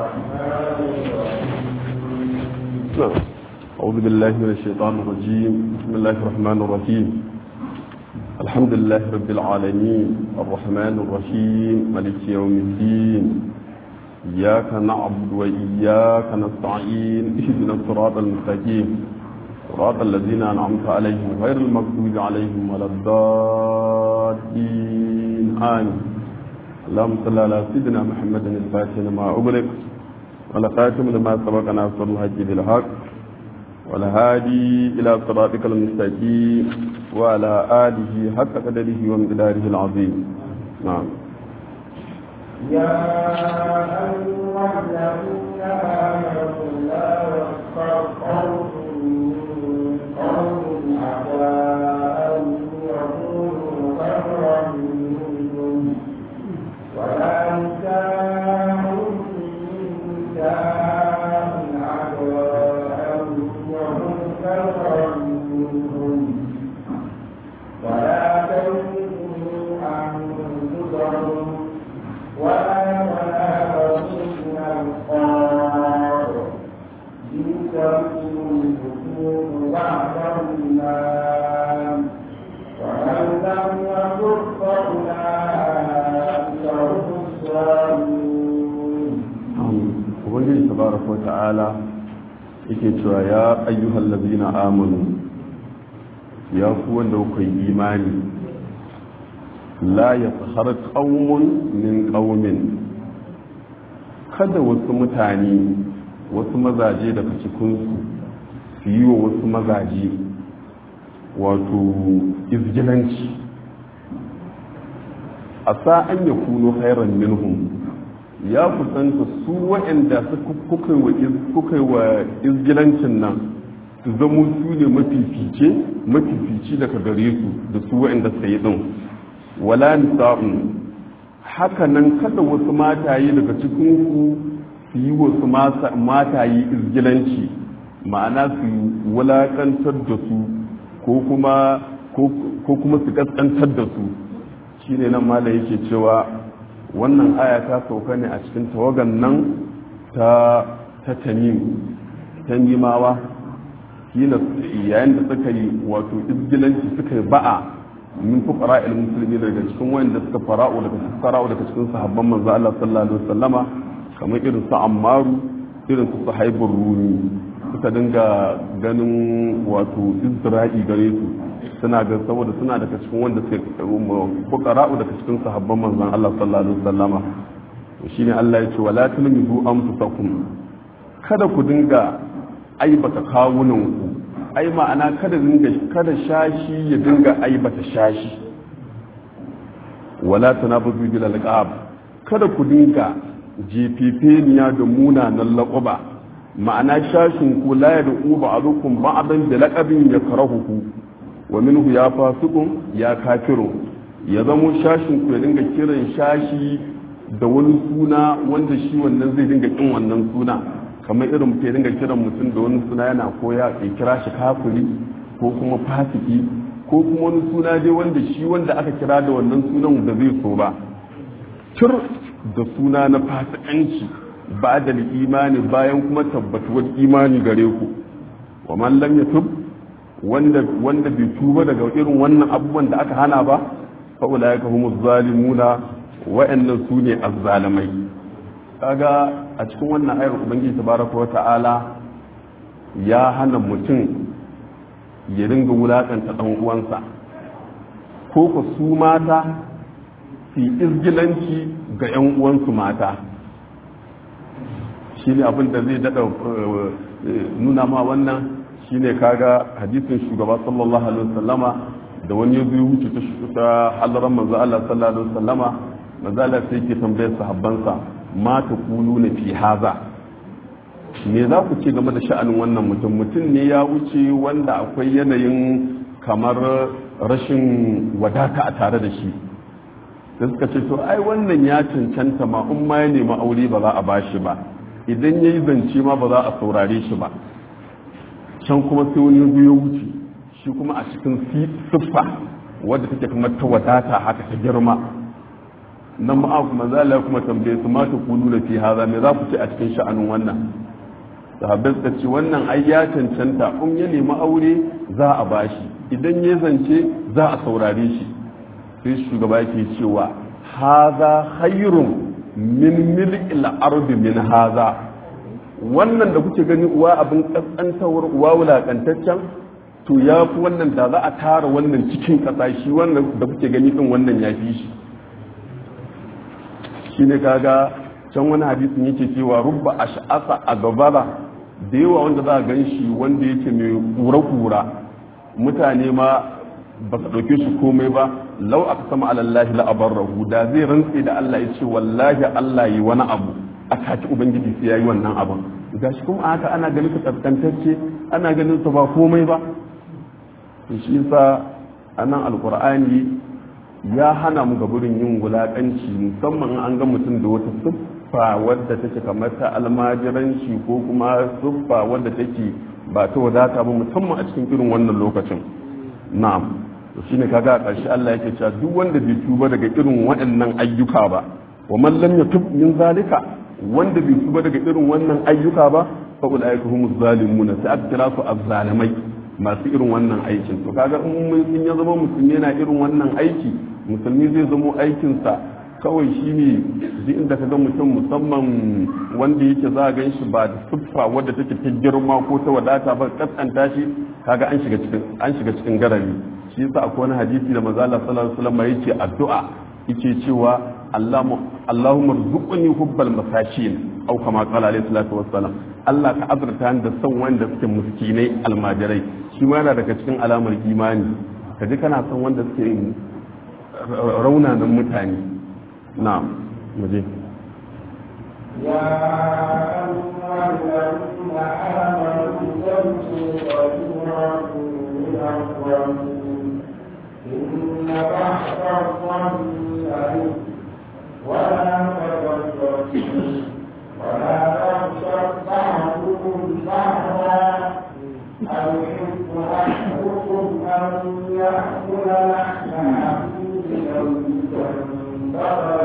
نعم. أعوذ بالله من الشيطان الرجيم بسم الله الرحمن الرحيم الحمد لله رب العالمين الرحمن الرحيم ملك يوم الدين إياك نعبد وإياك نستعين اهدنا الصراط المستقيم صراط الذين أنعمت عليهم غير المغضوب عليهم ولا الضالين آمين اللهم صل على سيدنا محمد الفاتح لما أغلق والخاتم لما سبق ناصر الحج بالحق والهادي إلى صراطك المستقيم وعلى آله حق قدره ومقداره العظيم نعم يا أيها الذين آمنوا لا يسخر قوم من قوم عسى أن يكونوا خيرا منهم ولا نساء من نساء عسى أن يكونوا خيرا منهم ولا تلمزوا أنفسهم ولا تنافسوا من القار بئس اسم الفسوق بعد الإيمان ومن لم يكن فأولئك هم الظالمون ubangiji tabaraka wata'ala yake cewa ya ayyuhal ladina amanu ya ku wanda kuka yi imani la yaskhar qaumun min qaumin kada wasu mutane wasu mazaje daga cikin su su yi wa wasu mazaje wato izgilanci a sa'an ya kuno khairan minhum ya kusanta su waɗanda kuka yi wa izgilancin nan su zamo su ne mafifice mafifici daga gare su da su waɗanda suka yi ɗin wala nisa'un haka nan kada wasu mataye daga cikin ku su yi wasu mataye izgilanci ma'ana su wulakantar da su ko kuma ko kuma su kaskantar da su shine nan mala yake cewa wannan aya ta sauka ne a cikin tawagan nan ta ta tamim tamimawa kila yayin da suka yi wato izgilanci suka yi ba'a min fuqara al musulmi daga cikin wanda suka fara'u daga fara'u daga cikin sahabban manzo Allah sallallahu alaihi wasallama kamar irin su Ammaru irin su Suhaibur Rumi suka dinga ganin wato Isra'i gare su suna ga saboda suna daga cikin wanda suka fuqara'u daga cikin sahabban manzon Allah sallallahu alaihi wasallama to shine Allah ya ce wala tulmizu anfusakum kada ku dinga aibata kawunan ku ai ma'ana kada dinga kada shashi ya dinga aibata shashi wala tanabuzu bil alqab kada ku dinga jefefeniya da munanan laƙuba ma'ana shashin ku la yad'u ba'dukum ba'dan bi laqabin yakrahuhu wa minhu ya fasikun ya kafiru ya zamo shashin ku ya dinga kiran shashi da wani suna wanda shi wannan zai dinga kin wannan suna kamar irin mutum ya dinga kiran mutum da wani suna yana koya ya kira shi kafiri ko kuma fasiki ko kuma wani suna dai wanda shi wanda aka kira da wannan sunan da zai so ba tur da suna na fasikanci ba da imani bayan kuma tabbatuwar imani gare ku wa man lam yatub wanda wanda bai tuba daga irin wannan abubuwan da aka hana ba fa ulaika humuz zalimuna wa'annan su ne azzalimai kaga a cikin wannan ayar ubangiji tabaraka wa ta'ala ya hana mutum ya dinga wulakanta dan uwansa ko ko su mata su izgilanci ga yan uwansu mata shi ne abin da zai dada nuna ma wannan shine kaga hadisin shugaba sallallahu alaihi wasallama da wani ya zuwa wuce ta halaran manzo Allah sallallahu alaihi wasallama manzo Allah sai yake tambayar sahabbansa ma ta kulu na fi haza me za ku ce game da sha'anin wannan mutum mutum ne ya wuce wanda akwai yanayin kamar rashin wadata a tare da shi da suka ce to ai wannan ya cancanta ma in ma ya nemi aure ba za a bashi ba idan ya yi zance ma ba za a saurare shi ba can kuma sai wani biyo wuce shi kuma a cikin siffa wadda take kamar ta wadata haka ta girma nan ma manzo Allah ya kuma tambaye su ma taqulu fi hadha me za ku ce a cikin sha'anin wannan sahabbai suka ce wannan ai ya cancanta in ya nemi aure za a bashi idan ya zance za a saurare shi sai shugaba yake cewa haza khairun min mil'il ardi min haza wannan da kuke gani uwa abin kaskantawar uwa wulakantaccen to ya fi wannan da za a tara wannan cikin kasa shi wannan da kuke gani din wannan ya fi shi shi ne kaga can wani hadisin yake cewa rubba ash'asa a gabara da yawa wanda za a gan shi wanda yake mai kura-kura mutane ma ba su ɗauke shi komai ba lau aka sama alallahi la'abar rahu da zai rantse da Allah ya ce wallahi Allah yi wani abu a kaki ubangiji sai ya yi wannan abin ga shi kuma haka ana ganin ka kaskantacce ana ganin sa ba komai ba shi yasa anan alqur'ani ya hana mu gaburin yin wulakanci musamman an ga mutum da wata siffa wadda take kamar ta almajiranci ko kuma siffa wadda take ba ta wadata ba musamman a cikin irin wannan lokacin na'am to shine kaga a ƙarshe Allah yake cewa duk wanda bai tuba daga irin waɗannan ayyuka ba wa man lam yatub min zalika wanda bai tuba daga irin wannan ayyuka ba fa ulaika humuz zalimuna sai aka kira su azzalimai masu irin wannan aikin to kaga in ya zama musulmi yana irin wannan aiki musulmi zai zamo aikinsa kawai shi ne duk inda ka ga mutum musamman wanda yake za a gan shi ba da siffa wadda take ta girma ko ta wadata ba kaskanta shi kaga an shiga cikin an shiga cikin garari shi yasa akwai wani hadisi da manzo Allah sallallahu alaihi wasallam yake addu'a yake cewa Allahumma rzuqni hubbal masakin au kama qala alaihi salatu wassalam Allah ka azurta ni da son wanda suke miskinai almajirai shi ma yana daga cikin alamar imani kaji kana son wanda suke raunanan mutane نعم مجيب يا أيها الذين آمنوا تمشوا كثيرا من الظن إن بعض الظن ولا تبصروا ولا تغشوا بعضكم بعضا أيحب أحدكم أن يأكل لحم أخيه ميتا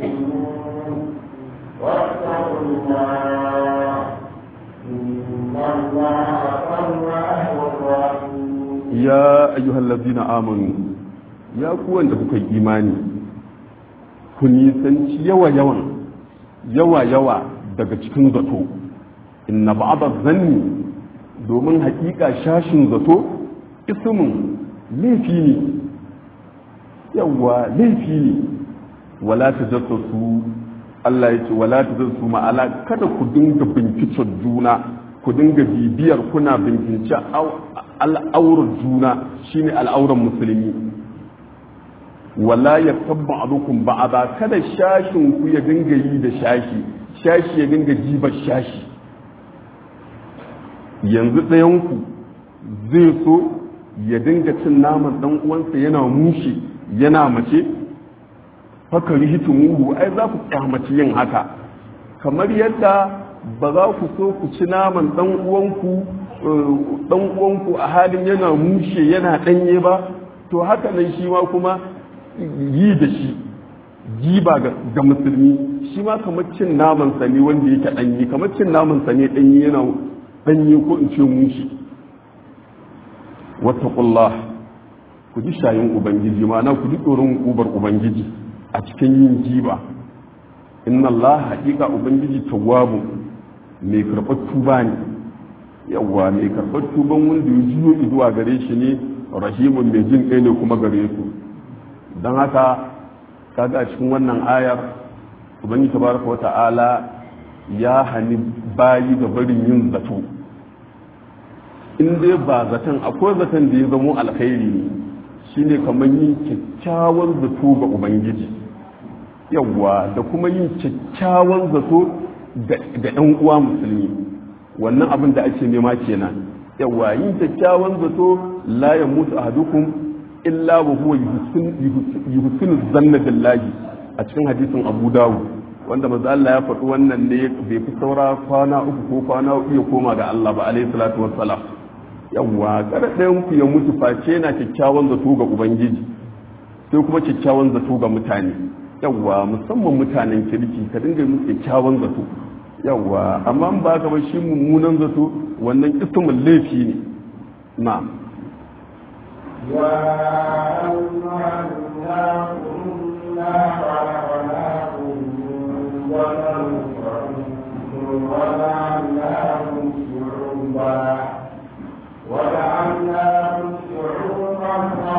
واتقوا الله إن الله تواب رحيم يا أيها الذين آمنوا يا قوان da imani ku nisanci yawa-yawan yawa-yawa daga cikin zato inna ba'da zanni domin hakika shashin zato ismin laifi ne yawa laifi ne wala ta su Allah ya ce wala ta su ma'ala kada ku dinga bincikar juna ku dinga bibiyar kuna bincike al'aurar juna shine al'auran musulmi wala ya tabba abukum ba'ada kada shashin ku ya dinga yi da shashi shashi ya dinga jibar shashi yanzu ɗayanku zai so ya dinga cin naman ɗan uwansa yana mushi yana mace haka rihitumuhu ai za ku kyamaci yin haka kamar yadda ba za ku so ku ci naman dan uwanku dan uwanku a halin yana mushe yana danye ba to haka nan shi ma kuma yi da shi jiba ga musulmi shi ma kamar cin naman sa ne wanda yake danye kamar cin naman sa ne danye yana danye ko in ce mushe wattaqullah ku ji shayin ubangiji ma'ana ku ji tsoron ubar ubangiji a cikin yin jiba inna Allah haƙiƙa ubangiji tawwabu mai karɓar tuba ne yawwa mai karɓar tuban wanda ya juyo zuwa gare shi ne rahimun mai jin kai ne kuma gare su don haka kaga a cikin wannan ayar ubangiji tabaraka wa ta'ala ya hani bayi ga barin yin zato in dai ba zaton akwai zaton da ya zamo alkhairi ne shine kamar yin kyakkyawan zato ga ubangiji yawwa da kuma yin kyakkyawan zato ga ɗan uwa musulmi wannan abin da ake nema kenan yawwa yin kyakkyawan zato la ya mutu ahadukum illa wa huwa yuhsinu zanna billahi a cikin hadisin Abu Dawud wanda manzo Allah ya faɗi wannan ne bai fi saura kwana uku ko kwana uku ya koma ga Allah ba alaihi salatu wassalam yawwa kada ɗayan ku ya mutu face yana kyakkyawan zato ga ubangiji sai kuma kyakkyawan zato ga mutane yawwa musamman mutanen kirki ka dinga musu kyakkyawan zato yawwa amma ba ka ba shi mummunan zato wannan ismul laifi ne na يا أيها الناس إنا خلقناكم من ذكر وجعلناكم شعوبا وجعلناكم شعوبا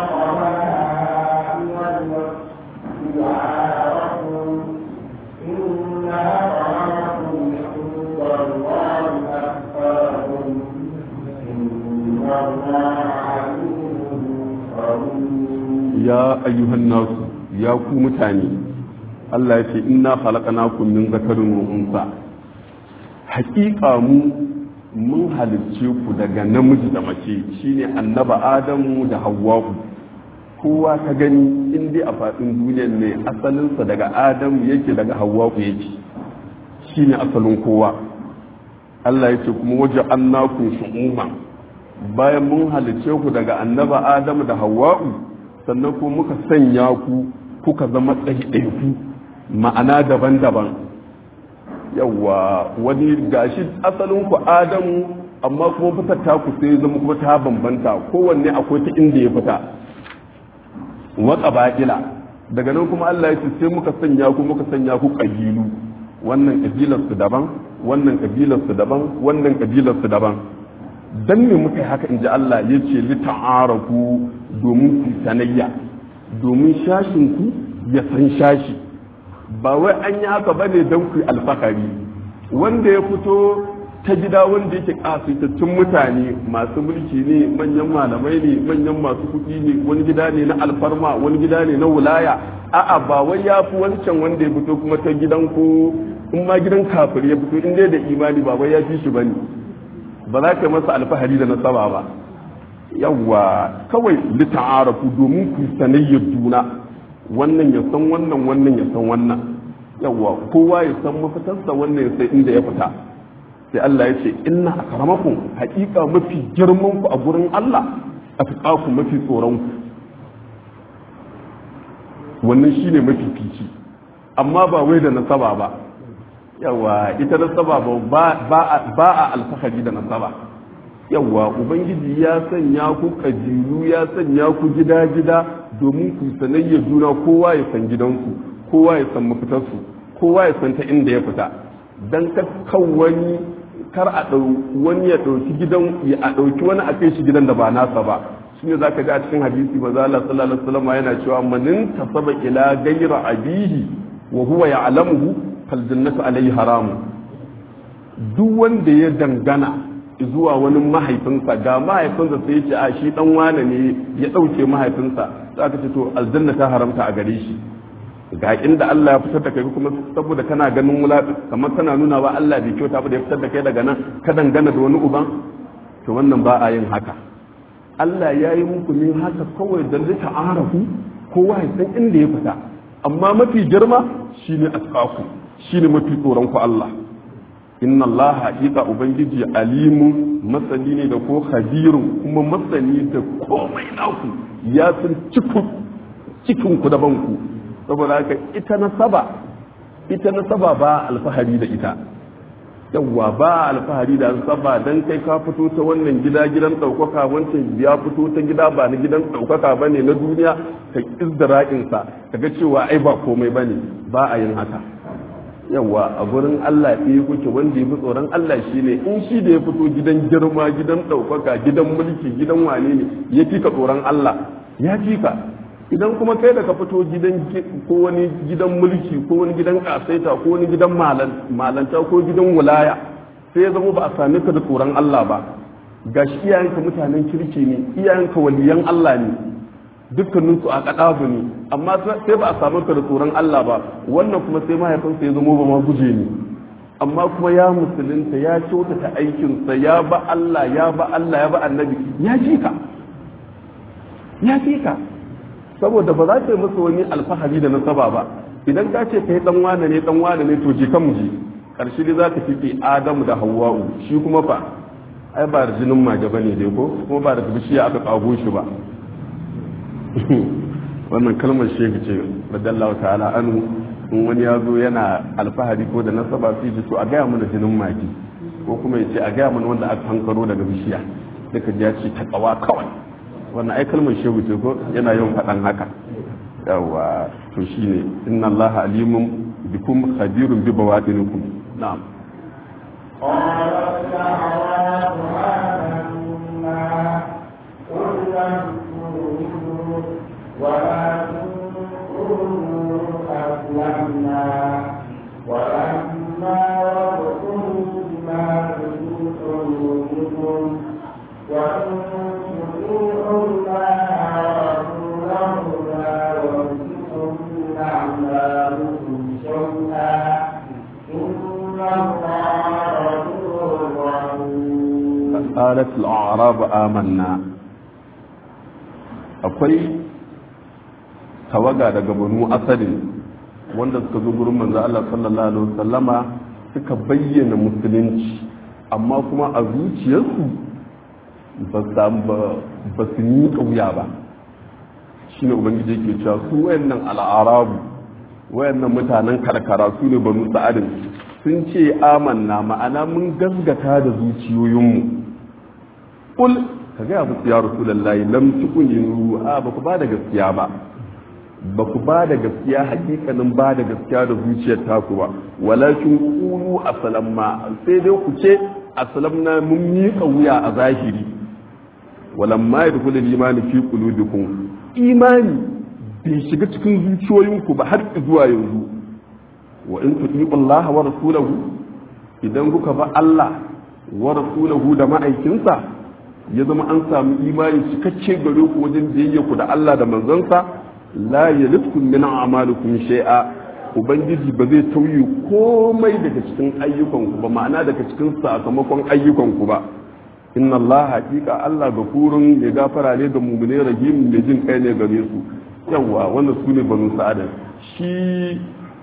وقبائل لتعارفوا إن أكرمكم عند الله أتقاكم إن الله عليم خبير ya ayyuhan nasu ya ku mutane Allah ya ce inna khalaqnakum min zakarin wa unsa haƙiƙa mu mun halicce ku daga namiji da mace shine annaba adamu da hawwa'u kowa ta gani in dai a faɗin duniyar ne asalinsa daga adamu yake daga hawwa'u yake shine asalin kowa Allah ya ce kuma waje annakun shu'uma bayan mun halicce ku daga annaba adamu da hawwa'u sannan kuma muka sanya ku kuka zama ɗaiɗaiku ma'ana daban-daban yawa wani gashi asalin ku adamu amma kuma fitar ta ku sai zama kuma ta bambanta kowanne akwai ta inda ya fita waka baƙila daga nan kuma Allah ya ce sai muka sanya ku muka sanya ku ƙabilu wannan ƙabilar su daban wannan ƙabilar su daban wannan ƙabilar su daban dan me muka yi haka inji Allah ya ce li ta'arafu domin ku sanayya domin shashin ku ya san shashi ba wai an yi haka bane don ku alfahari wanda ya fito ta gida wanda yake kasitattun mutane masu mulki ne manyan malamai ne manyan masu kuɗi ne wani gida ne na alfarma wani gida ne na wulaya a'a ba wai ya fi wancan wanda ya fito kuma ta gidan ko in ma gidan kafir ya fito in dai da imani ba wai ya fi shi bane ba za ka masa alfahari da nasaba ba yawwa kawai lita'arafu domin ku sanayyar juna wannan ya san wannan wannan ya san wannan yawwa kowa ya san mafitarsa wannan ya san inda ya fita sai Allah ya ce inna akramakum haƙiƙa mafi girman ku a gurin Allah atqakum mafi tsoron ku wannan shine mafi fici amma ba wai da nasaba ba yawa ita nasaba ba ba a alfahari da nasaba yawa ubangiji ya sanya ku kajilu ya sanya ku gida-gida domin ku sanayya juna kowa ya san gidansu kowa ya san mafitarsu kowa ya san ta inda ya fita don kan wani kar a wani ya ɗauki gidan ya a ɗauki wani a kai shi gidan da ba nasa ba shi ne za ka ga a cikin hadisi ba za Allah sallallahu alaihi wasallam yana cewa manin tasaba ila gaira abihi wa huwa ya'lamuhu fal jannatu alayhi haramu duk wanda ya dangana zuwa wani mahaifinsa ga mahaifinsa sai ya ce a shi dan wane ne ya ɗauke mahaifinsa za ka ce to aljanna ta haramta a gare shi ga inda Allah ya fitar da kai kuma saboda kana ganin wula kamar kana nuna wa Allah bai kyauta ba da ya fitar da kai daga nan ka dangana da wani uban to wannan ba a yin haka Allah ya yi muku ne haka kawai da zai arafu kowa ya san inda ya fita amma mafi girma shine asqaku shine mafi tsoron ku Allah inna Allah haƙiƙa ubangiji alimun masani ne da ko khabirun kuma masani da komai naku ya san cikin cikin ku da banku saboda haka ita nasaba ita nasaba ba alfahari da ita yawwa ba alfahari da nasaba dan kai ka fito ta wannan gida gidan ɗaukaka wancan ya fito ta gida ba na gidan ɗaukaka ba ne na duniya ka izdira'insa ka ga cewa ai ba komai ba ne ba a yin haka yawwa a gurin Allah ɗaya kuke wanda ya fi tsoron Allah shi ne in shi da ya fito gidan girma gidan ɗaukaka gidan mulki gidan wane ne ya fi ka tsoron Allah ya fi ka idan kuma kai da ka fito gidan ko wani gidan mulki ko wani gidan kasaita ko wani gidan malanta ko gidan wulaya sai ya zama ba a same ka da tsoron Allah ba gashi iyayenka mutanen kirki ne iyayenka waliyan Allah ne dukkaninsu a kadabu ne amma sai ba a samu ka da tsoron Allah ba wannan kuma sai mahaifinsa ya zama ba ma guje ne amma kuma ya musulunta ya kyautata aikinsa ya ba Allah ya ba Allah ya ba annabi ya ji ka ya ji ka saboda ba za ta yi masa wani alfahari da nasaba ba idan ka ce kai dan wane ne dan wane ne to je kan mu je karshe dai za ka fifi Adamu da Hawwa'u shi kuma fa ai ba da jinin mage bane dai ko kuma ba da bishiya aka kago shi ba wannan kalmar shehu ce radallahu ta'ala anu in wani ya zo yana alfahari ko da nasaba sai ji to a gaya mana jinin magi ko kuma ya ce a gaya mana wanda aka hankaro daga bishiya duka ya ce ta kawa kawai wannan ai kalmar shehu ce ko yana yawan faɗan haka yawa to shine inna allaha alimun bikum khabirun bi bawadinikum na'am قالت الأعراب آمنا قل لم تؤمنوا ولكن قولوا أسلمنا ولما يدخلوا بما في قلوبكم وإن تطيعوا الله ورسوله لا يلهكم من أعمالكم شيئا إن الله غفور رحيم qalat al-a'rab amanna akwai tawaga daga banu asalin wanda suka zo gurin manzo Allah sallallahu alaihi wasallama suka bayyana musulunci amma kuma a zuciyarsu ba ba su yi kauya ba shine ubangiji yake cewa su wayannan al'arabu wayannan mutanen karkara su ne banu sa'adin sun ce amanna ma'ana mun gaskata da zuciyoyinmu kul ka gaya musu ya rasulullahi lam tukunu a ba ku ba da gaskiya ba ba ku ba da gaskiya hakikanin ba da gaskiya da zuciyar taku ba walakin qulu aslamma sai dai ku ce aslamna mun miƙa wuya a zahiri walamma yadkhulu al-imani fi qulubikum imani bai shiga cikin zuciyoyinku ba har zuwa yanzu wa in tuti'u Allah wa rasulahu idan kuka ba Allah wa rasulahu da ma'aikinsa ya zama an samu imani cikakke gare ku wajen biyayya ku da Allah da manzansa la yalitkum min a'malikum shay'a ubangiji ba zai tauye komai daga cikin ayyukanku ba ma'ana daga cikin sakamakon ayyukanku ba inna Allah haƙiƙa Allah gafurun ya gafara ne ga mu'mine rahim mai jin kai ne gare su yawa wannan su ne banu sa'ada shi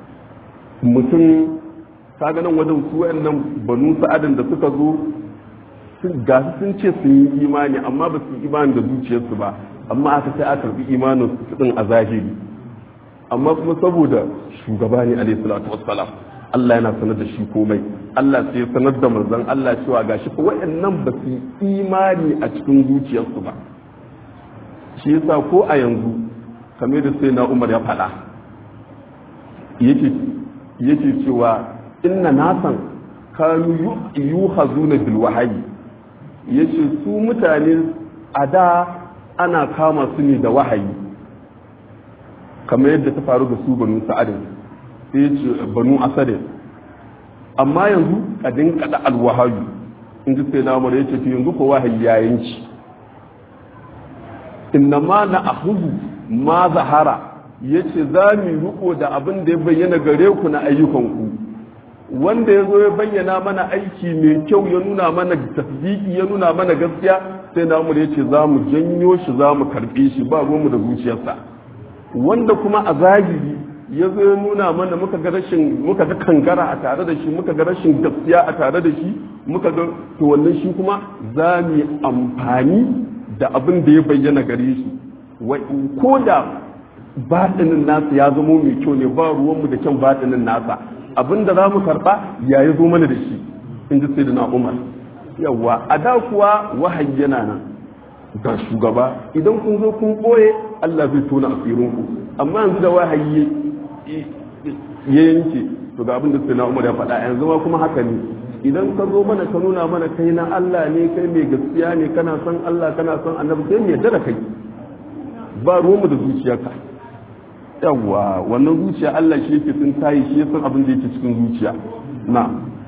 mutum kaga nan wajen su wayannan banu sa'adin da suka zo ga sun ce sun yi imani amma ba su yi imani da zuciyarsu ba amma aka sai aka karbi imanin su din a zahiri amma kuma saboda shugaba ne alaihi salatu wassalam Allah yana sanar da shi komai Allah sai ya sanar da manzon Allah cewa gashi ko wayannan ba su yi imani a cikin zuciyarsu ba shi yasa ko a yanzu kamar da sai na Umar ya faɗa yake yake cewa inna nasan kanu yuhazuna bil wahayi yace su mutane a da ana kama su ne da wahayi kamar yadda ta faru da su banu sa'adin sai yace banu asadin amma yanzu kadin kada alwahayu in ji sai na umar yace to yanzu ko wahayi ya yanci inna ma na ahudu ma zahara yace za mu riko da abin da ya bayyana gare ku na ayyukanku wanda ya zo ya bayyana mana aiki mai kyau ya nuna mana tasdiki ya nuna mana gaskiya sai na ya ce za mu janyo shi za mu karɓe shi ba mu da zuciyarsa wanda kuma a zahiri ya zo ya nuna mana muka ga rashin muka ga kangara a tare da shi muka ga rashin gaskiya a tare da shi muka ga to wannan shi kuma za mu yi amfani da abin da ya bayyana gare shi ko da batinin nasa ya zamo mai kyau ne ba ruwanmu da kyan batinin nasa abin da za mu karɓa ya yi zo mana da shi in ji sai da na umar yawwa a da kuwa wahayi yana nan ga shugaba idan kun zo kun ɓoye allah zai tona asirinku amma yanzu da wahayi ya yanke to ga abin da sai na umar ya faɗa yanzu ma kuma haka ne idan ka zo mana ka nuna mana kai na allah ne kai mai gaskiya ne kana son allah kana son annabi sai mu yarda da kai ba ruwanmu da zuciyarka yawwa wannan zuciya Allah shi yake sun tayi shi ya san abin da yake cikin zuciya na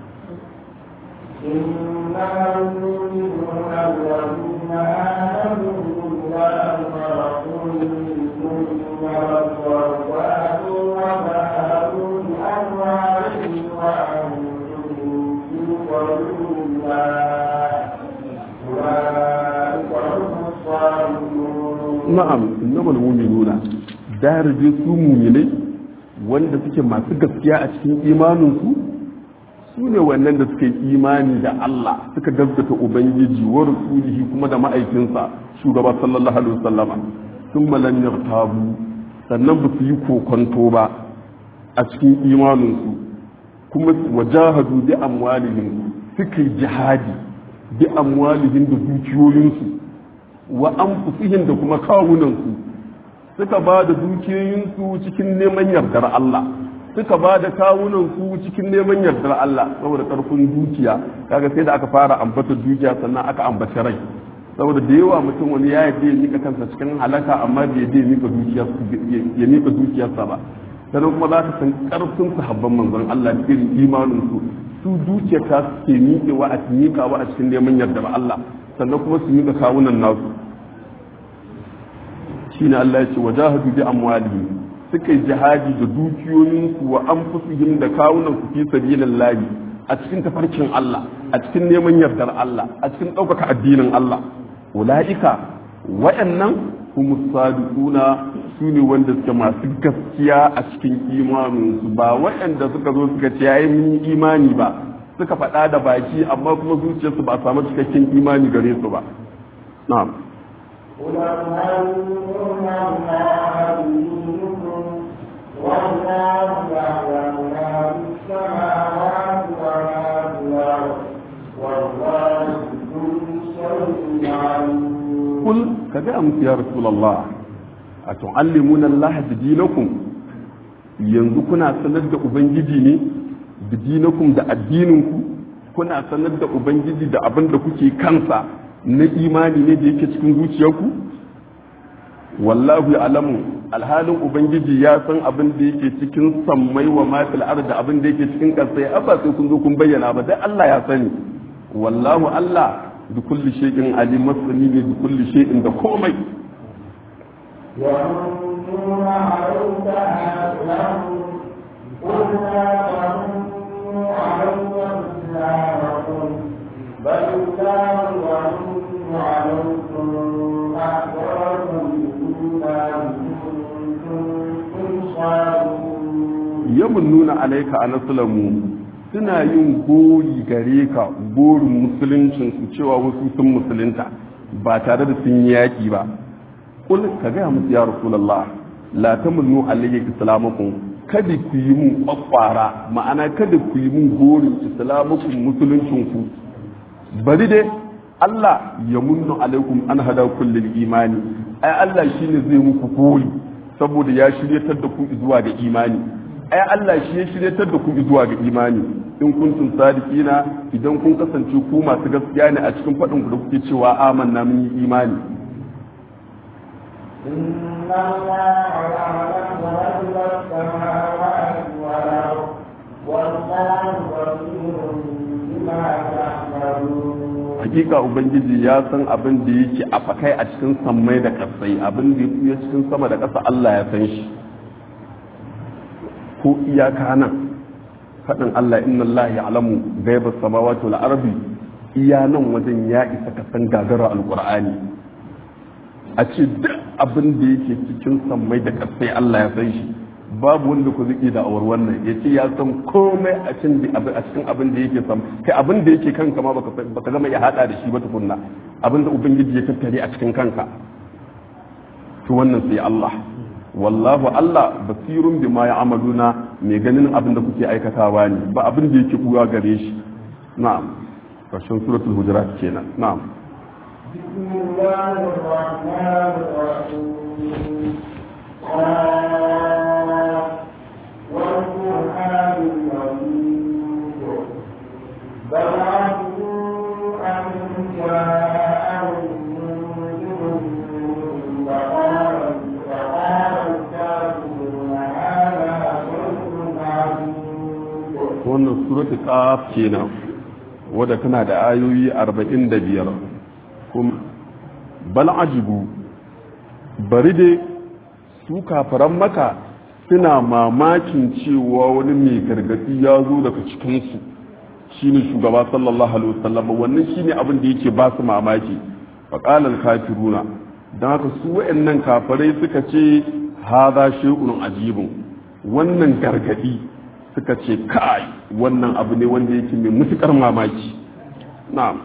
na'am innamal mu'minuna daraje su muminai wanda suke masu gaskiya a cikin imaninsu su ne wannan da suka yi imani da Allah suka gaskata ubangiji wa rasulihi kuma da ma'aikinsa shugaba sallallahu alaihi wasallama sun malam yartabu sannan ba su yi kokonto ba a cikin imaninsu kuma wajahadu bi amwalihim suka yi jihadi bi amwalihim da dukiyoyinsu wa anfusihim da kuma kawunansu suka ba da dukiyoyinsu cikin neman yardar Allah suka ba da kawunansu cikin neman yardar Allah saboda karfin dukiya kaga sai da aka fara ambata dukiya sannan aka ambaci rai saboda da yawa mutum wani ya yadda ya mika kansa cikin halaka amma bai yadda ya mika dukiyarsa ya mika dukiyarsa ba sannan kuma za ka san karfin sahabban manzon Allah da irin imanin su su dukiyar ta suke miƙewa a miƙawa a cikin neman yardar Allah sannan kuma su mika kawunan nasu shine Allah ya ce wajahadu bi amwalihim suka yi jihadi da dukiyoyinsu wa anfusihim da kawunan su fi sabilillah a cikin tafarkin Allah a cikin neman yardar Allah a cikin ɗaukaka addinin Allah ula'ika waɗannan kuma sadiquna su ne wanda suke masu gaskiya a cikin imaninsu ba waɗanda suka zo suka ce yayi mun yi imani ba suka faɗa da baki amma kuma zuciyarsu ba a samu cikakken imani gare su ba na'am والله يعلم ما في السماوات وما في الأرض والله بكل شيء عليم قل كذا أمس يا رسول الله أتعلمون الله بدينكم yanzu kuna sanar da ubangiji ne bidinakum da addininku kuna sanar da ubangiji da abin da kuke kansa na imani ne da yake cikin zuciyarku wallahu ya alamu alhalin ubangiji ya san abin da yake cikin sammai wa mafil da abin da yake cikin ƙasa ya ba sai kun zo kun bayyana ba dai Allah ya sani wallahu Allah bi kulli shay'in alim masani ne bi kulli shay'in da komai يمنون عليك أسلموا قل لا تمنوا علي إسلامكم بل الله يمن عليكم أحسنكم الإيمان إن كنتم صادقين yamunnuna alaika anaslamu suna yin gori gare ka gorin musuluncin su cewa wasu sun musulunta ba tare da sun yi yaki ba kul ka gaya musu ya rasulullah la tamunnu alayya islamakum kada ku yi mun kwakwara ma'ana kada ku yi mun gorin islamakum musuluncin ku bari dai Allah ya munnu alaikum an hada kullil imani ai Allah shine zai muku gori saboda ya shiryatar da ku zuwa ga imani ai Allah shi ya shiryatar da ku zuwa ga imani in kuntum sadiqina idan kun kasance ku masu gaskiya ne a cikin faɗin ku da kuke cewa amanna mun yi imani إن الله يعلم غيب السماوات والأرض والله بصير بما تعملون hakika ubangiji ya san abin da yake a fakai a cikin sammai da ƙasai abin da ya cikin sama da ƙasa Allah ya san shi ko iyaka nan faɗin Allah inna Allah ya alamu gaiba samawati wal ardi iya nan wajen ya isa ka san gagara alqur'ani a ce duk abin da yake cikin sammai da ƙasai Allah ya san shi babu wanda ku zai da awar wannan ya ce ya san komai a cikin abin da yake sam kai abin da yake kanka ma baka baka zama ya hada da shi ba tukunna abin da ubangiji ya tattare a cikin kanka to wannan sai Allah wallahu Allah basirun bima ya'maluna mai ganin abin da kuke aikatawa ne ba abin da yake buwa gare shi na'am karshen suratul hujurat kenan na'am بسم الله الرحمن الرحيم قاف والقرآن المجيد بل عجبوا أن جاءهم منذر فقال فقال الكافرون هذا شيء عجيب wannan suratul qaf kenan wadda tana da ayoyi 45 kuma bal ajibu bari dai su kafaran maka suna mamakin cewa wani mai gargadi ya zo daga cikinsu shine shugaba sallallahu alaihi wasallam wannan shine abin da yake ba su mamaki faqalal kafiruna dan haka su wayannan kafirai suka ce hadha shay'un ajibun wannan gargadi suka ce kai wannan abu ne wanda yake mai mutukar mamaki na'am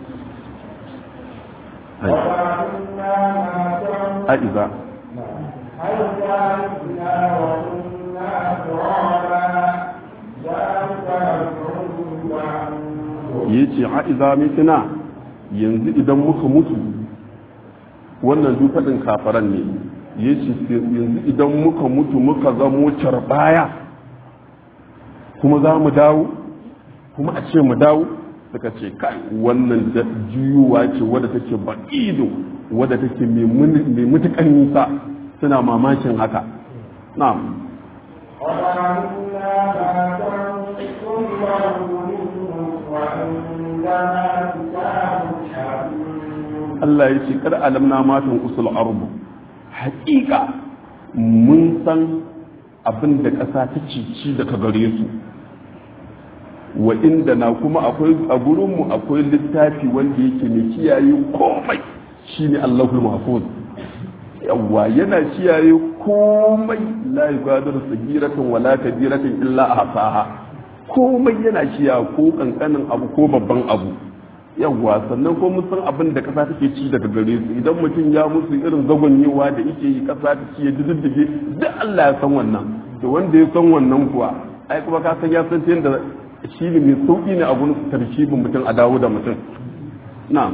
وَأَنَّا مَا كَانَ aiza هل ذلكنا وكنا ترابا ذلك رجعون عنه ya ce ha'iza mitina yanzu idan muka mutu wannan duk faɗin kafaran ne ya ce yanzu idan muka mutu muka zamo baya kuma za mu dawo kuma a ce mu dawo suka ce kai wannan da juyuwa ce wadda take ba'ido wadda take mai mutukan nisa suna mamakin haka na'am وعلمنا ما تنقص الأرض منهم وعندنا كتاب حكيم Allah ya ce kar alamna matan usul arbu haƙiƙa mun san abin da ƙasa ta cici daga gare su wa inda na kuma akwai a gurinmu akwai littafi wanda yake mai kiyaye komai shine Allahul Mahfuz yawwa yana kiyaye komai la yugadiru sagiratan wala kabiratan illa ahsaha komai yana kiyaye ko kankanin abu ko babban abu yawwa sannan ko mun san abin da kasa take ci daga gare su idan mutum ya musu irin zagonyewa da yake yi kasa ta ci ya diddige duk Allah ya san wannan to wanda ya san wannan kuwa ai kuma ka san ya san ta yadda shi ne mai sauki ne a gurin tarkibin mutum a dawo da mutum na'am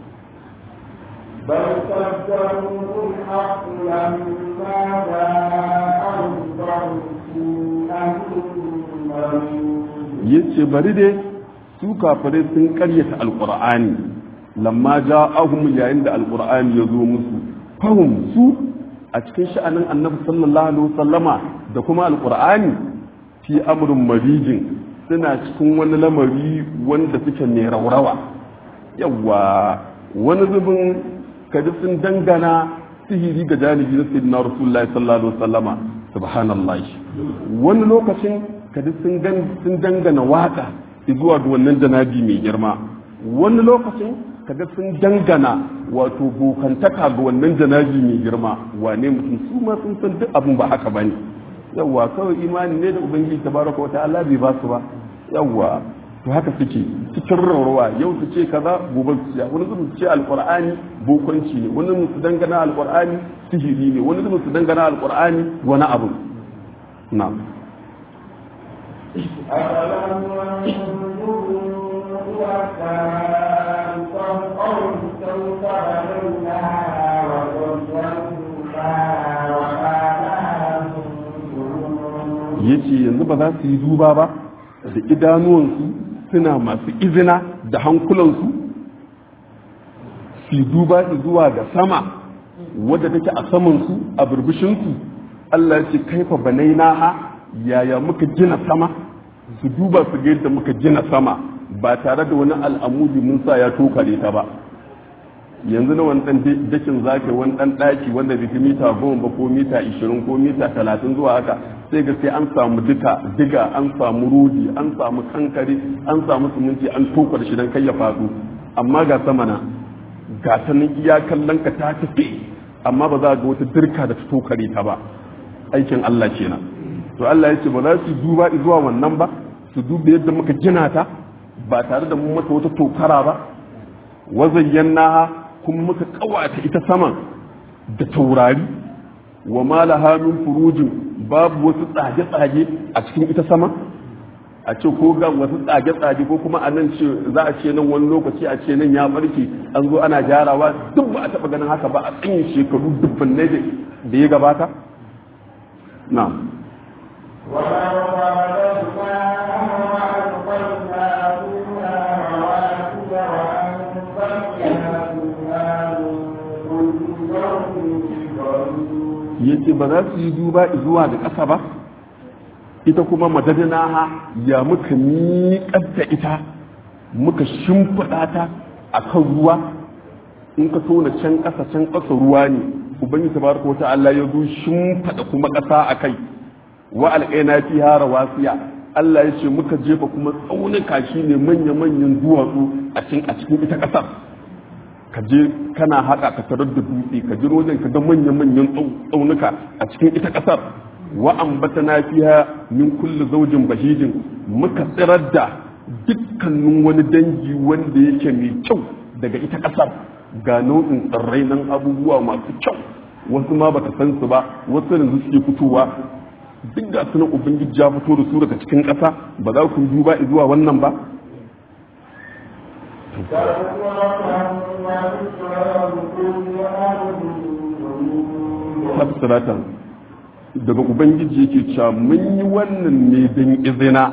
بل كذبوا بالحق لما جاءهم فهم في أمر yace bari dai su kafirai sun karyata alqur'ani lamma ja'ahum yayin da alqur'ani ya zo musu fahum su a cikin sha'anin annabi sallallahu alaihi wasallama da kuma alqur'ani fi amrin marijin suna cikin wani lamari wanda suke mai raurawa yawa wani zubin kaji sun dangana sihiri ga janibi na sayyidina rasulullahi sallallahu alaihi wasallama subhanallah wani lokacin kaji sun sun dangana waka zuwa ga wannan janabi mai girma wani lokacin kaga sun dangana wato bokantaka ga wannan janabi mai girma wane mutum su ma sun san duk abin ba haka bane yawwa kawai imani ne da ubangiji tabaraka wa ta'ala bai ba su ba yawwa to haka suke cikin rawarwa yau su ce kaza gobe su ce wani zuwa su ce alqur'ani bokanci ne wani zuwa su dangana alqur'ani sihiri ne wani zuwa su dangana alqur'ani wani abu na'am أفلم ينظروا إلى السماء فوقهم كيف بنيناها وزيناها وما لها من فروج yace yanzu ba za su yi duba ba da idanuwansu suna masu izina da hankulansu su yi duba zuwa ga sama wadda take a samansu a burbushinsu Allah ce kaifa banainaha yaya muka gina sama su duba su ga yadda muka gina sama ba tare da wani al'amudi mun sa ya tokare ta ba yanzu na wani dan dakin zaka wani dan daki wanda bai fi mita goma ba ko mita ishirin ko mita talatin zuwa haka sai ga sai an samu duka diga an samu rodi an samu kankare an samu suminti an tokar shi dan kai ya faɗo amma ga sama na ga ta nan iya kallon ka ta tafi amma ba za ga wata dirka da ta tokare ta ba aikin Allah kenan to Allah ya ce ba za su duba zuwa wannan ba su duba yadda muka gina ta ba tare da mun mata wata tokara ba wazayyannaha kuma muka kawata ita saman da taurari wa malaha min furujin babu wasu tsage-tsage a cikin ita sama a ce ko ga wasu tsage-tsage ko kuma a nan ce za a ce nan wani lokaci a ce nan ya barke an zo ana gyarawa duk ba a taɓa ganin haka ba a tsayin shekaru dubban da ya gabata na'am ولو بلغناها وألقينا فيها رواسي وأنبتنا فيها من كل زوج yace ba za su yi duba zuwa da ƙasa ba ita kuma madadina ha ya muka miƙar da ita muka shimfiɗa ta a kan ruwa in ka tona can ƙasa can ƙasa ruwa ne ubangiji tabaraka wata Allah ya zo shimfiɗa kuma ƙasa a kai wa alƙaina fiha rawasiya Allah ya ce muka jefa kuma tsaunuka shine manya-manyan duwatsu a cikin a cikin ita ƙasar ka je kana haka ka tarar da dutse ka ji wajen ka ga manya-manyan tsaunuka a cikin ita ƙasar wa ambatana fiha min kulli zaujin bahijin muka tsirar da dukkanin wani dangi wanda yake mai kyau daga ita ƙasar ga nau'in tsirrai nan abubuwa masu kyau wasu ma baka san su ba wasu yanzu suke fitowa duk ga sunan ubangiji ya fito da su daga cikin ƙasa ba za ku duba zuwa wannan ba tafsiratan daga ubangiji yake cewa mun yi wannan ne don izina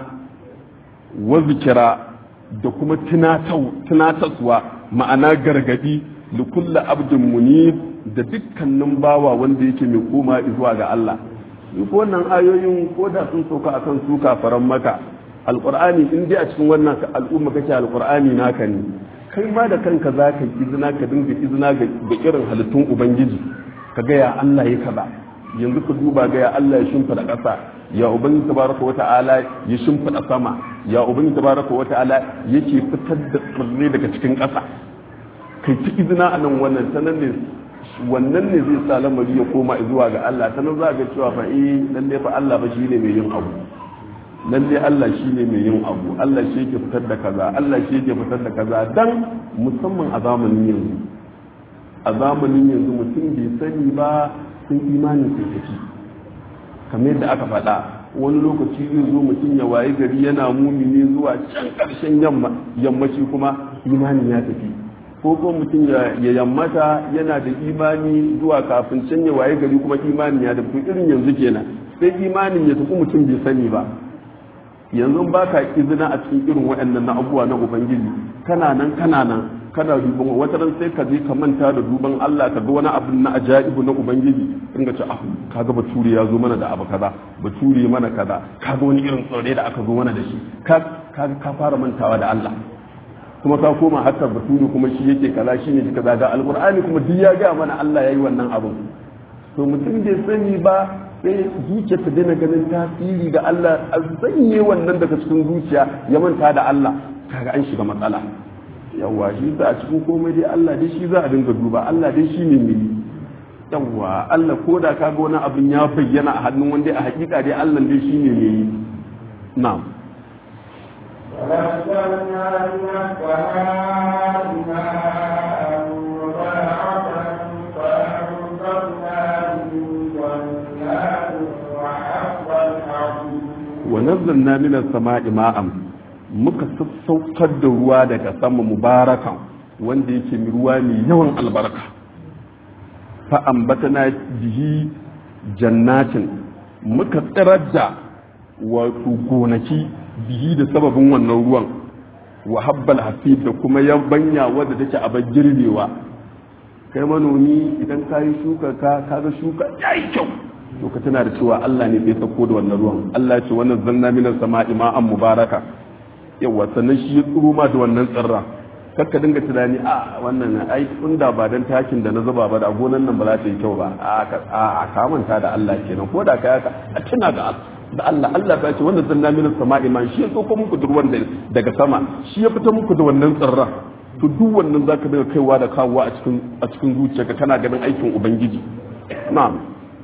wa zikira da kuma tunataswa ma'ana gargadi da kulla abdin munib da dukkanin bawa wanda yake mai koma zuwa ga Allah ko wannan ayoyin ko da sun sauka akan su kafaran maka alqur'ani in dai a cikin wannan al'umma kake alqur'ani naka ne kai ma da kanka za ka izina ka dinga izina ga irin halittun ubangiji ka ga ya Allah ya kaza yanzu ka duba ga ya Allah ya shimfida ƙasa ya ubangiji tabaraka wata'ala ya shimfida sama ya ubangiji tabaraka wata'ala yake fitar da tsirrai daga cikin ƙasa kai ta izina a nan wannan ta nan ne wannan ne zai sa lamari ya koma zuwa ga Allah ta nan za ga cewa fa eh lalle fa Allah ba shine mai yin abu lalle Allah shine mai yin abu Allah shi yake fitar da kaza Allah shi yake fitar da kaza dan musamman a zamanin yanzu a zamanin yanzu mutum bai sani ba sun imanin sai tafi kamar yadda aka faɗa wani lokaci zai zo mutum ya waye gari yana mumini zuwa can ƙarshen yammaci kuma imanin ya tafi ko ko mutum ya yammata yana da imani zuwa kafin can ya waye gari kuma imanin ya tafi irin yanzu kenan sai imanin ya tafi mutum bai sani ba yanzu ba ka izina a cikin irin waɗannan na abubuwa na ubangiji kana nan kana nan kana duban wata ran sai ka je ka manta da duban Allah ka ga wani abu na ajaibu na ubangiji in ga ce ah kaga bature ya zo mana da abu kaza bature mana kaza kaga wani irin tsore da aka zo mana da shi ka kaga ka fara mantawa da Allah kuma ka koma hatta bature kuma shi yake kaza shine shi kaza ga alqur'ani kuma duk ya ga mana Allah yayi wannan abun to mutum bai sani ba sai zuciya ta daina ganin tasiri da Allah a zanye wannan daga cikin zuciya ya manta da Allah kaga an shiga matsala yawa shi za a cikin komai dai Allah dai shi za a dinga duba Allah dai shi ne mai yawa Allah ko da kaga wani abin ya bayyana a hannun wanda a hakika dai Allah dai shi ne mai yi na'am ونزلنا من السماء ماء muka sassaukar da ruwa daga sama mubarakan wanda yake ruwa mai yawan albarka fa ambatana bihi jannatin muka tsirar da wato gonaki bihi da sababin wannan ruwan wa habbal hasib da kuma yabanya wadda take a girbewa kai manomi idan ka yi shuka ka kaga shuka yayi kyau to ka tana da cewa Allah ne bai sako da wannan ruwan Allah ce wannan zanna minas sama'i ma'an mubaraka yawa sannan shi ya tsuro ma da wannan tsirra kakka dinga tunani a wannan ai da ba dan takin da na zuba ba da gonan nan ba za ta yi kyau ba a kamanta da Allah kenan ko da kai haka a tuna da da Allah Allah ta ce wannan zanna minas sama'i ma shi ya tsoko muku da ruwan daga sama shi ya fita muku da wannan tsirra to duk wannan zaka dinga kaiwa da kawowa a cikin a cikin zuciyarka kana ganin aikin ubangiji na'am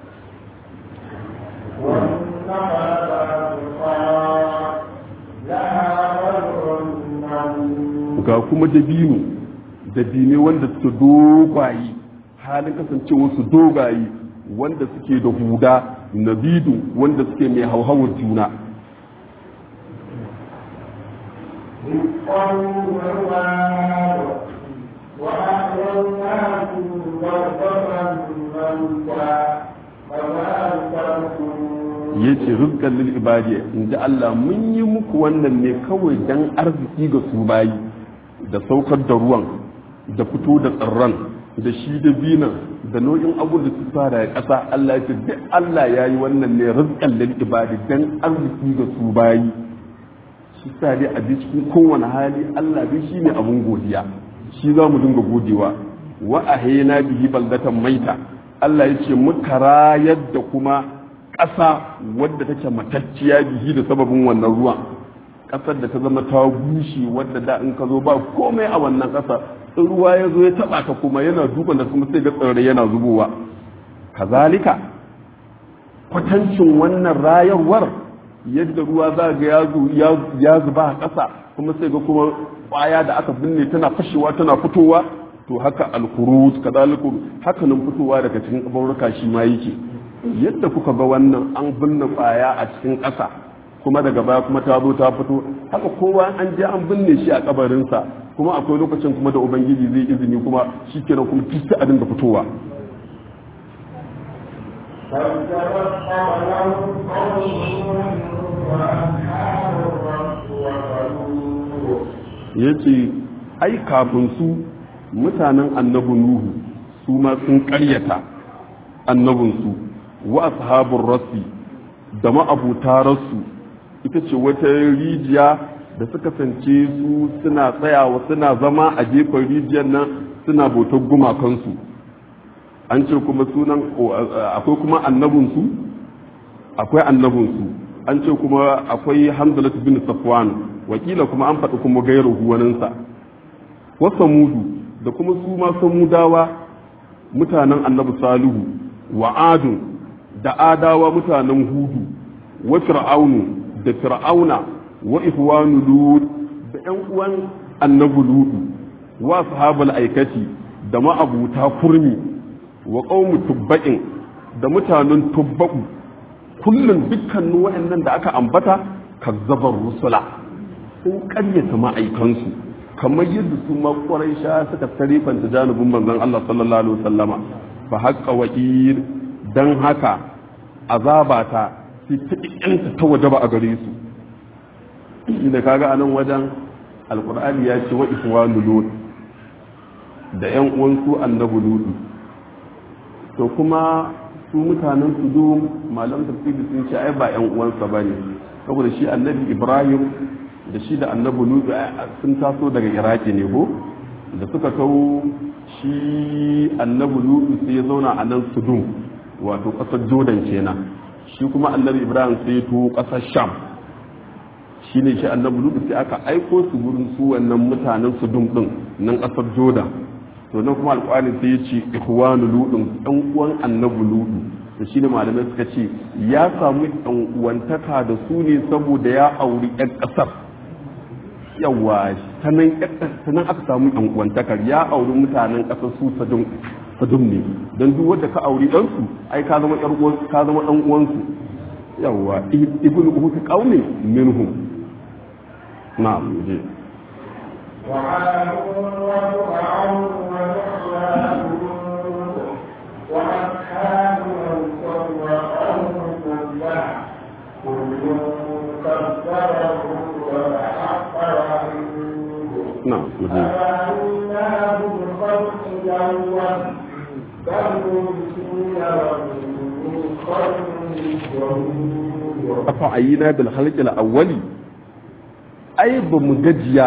ga kuma dabino dabine wanda suke dogaye halin kasancewa su dogaye wanda suke da huda nabidu wanda suke mai hauhawar juna ya ce rizkan lil ibadi in ji Allah mun yi muku wannan ne kawai dan arziki ga su bayi da saukar da ruwan da fito da tsirran da shi da binan da nau'in abu da su fara ya ƙasa Allah ya ce duk Allah ya yi wannan ne rizkan lil ibadi dan arziki ga su bayi shi sa dai a cikin kowane hali Allah dai shi ne abun godiya shi za mu dinga godewa wa ahayna bihi baldatan maita Allah ya ce muka rayar da kuma ƙasa wadda take matacciya bihi da sababin wannan ruwan ƙasar da ta zama ta bushe wadda da in ka zo ba komai a wannan ƙasa in ruwa ya zo ya taɓa ka kuma yana dukan da kuma sai ga tsirrai yana zubowa kazalika kwatancin wannan rayarwar yadda ruwa za ga ya zuba a ƙasa kuma sai ga kuma ƙwaya da aka binne tana fashewa tana fitowa to haka alkhuruj kadaliku haka nan fitowa daga cikin kabarurka shi ma yake yadda kuka ga wannan an binne kwaya a cikin ƙasa kuma daga baya kuma ta zo ta fito haka kowa an je an binne shi a kabarinsa kuma akwai lokacin kuma da ubangiji zai izini kuma shi kenan kuma duk a dinga fitowa فالتفت قبلهم قوم وأصحاب الرس وثمود ya ce ai kafin su mutanen annabi nuhu su ma sun karyata annabinsu wa ashabun rassi da ma'abuta rassu ita ce wata rijiya da suka sance su suna tsayawa suna zama a gefen rijiyar nan suna bautar gumakansu an ce kuma sunan akwai kuma annabinsu akwai annabinsu an ce kuma akwai hamzalat bin safwan wakila kuma an faɗi kuma gairu waninsa wasa mudu da kuma su ma samudawa mutanen annabi salihu wa adun da adawa mutanen hudu wa fir'aunu da fir'auna wa ihwanu lut da ƴan uwan annabi lutu wa sahabul aikati da ma'abuta kurmi wa qaumu tubba'in da mutanen tubba'u kullum dukkanin wa'annan da aka ambata kazzabar rusula sun karyata ma'aikansu kamar yadda su ma sha suka tarifanta janibin manzon Allah sallallahu alaihi wasallama fa haqqa wa'ir dan haka azabata sai ta kiyanta ta wajaba a gare su inda kaga anan wajen alqur'ani ya ce wa ihwanu lut da yan uwan su annabi lutu to kuma su mutanen su do malam tafsiri sun ce ai ba yan uwansa bane saboda shi annabi ibrahim da shi da annabi lutu sun taso daga iraki ne ko da suka kawo shi annabi lutu sai ya zauna a nan sudum wato kasar jordan kenan shi kuma annabi ibrahim sai ya tuwo kasar sham shi ne shi annabi lutu sai aka aiko su gurin su wannan mutanen sudum din nan kasar jordan to nan kuma alƙwari sai ya ce ihwanu ludun ɗan uwan annabi lutu da shi ne malamai suka ce ya samu ɗan uwantaka da su ne saboda ya auri ƴan ƙasar yawa ta nan aka samu yan uwantakar ya auri mutanen ƙasar su sadum ne don duk wanda ka auri ɗansu ai ka zama ɗan ka zama ɗan uwansu yawa ibn uhuti qaumi minhum na'am je وعاد وفرعون وإخوان وأصحاب الأيكة وقوم تبع كل كذب الرسل فحق وعيد na'am je أفأمناه بالخلق الأول بل هم في لرب من خلق جديد afa ayyina bil khalqil awwali ai ba mu gajiya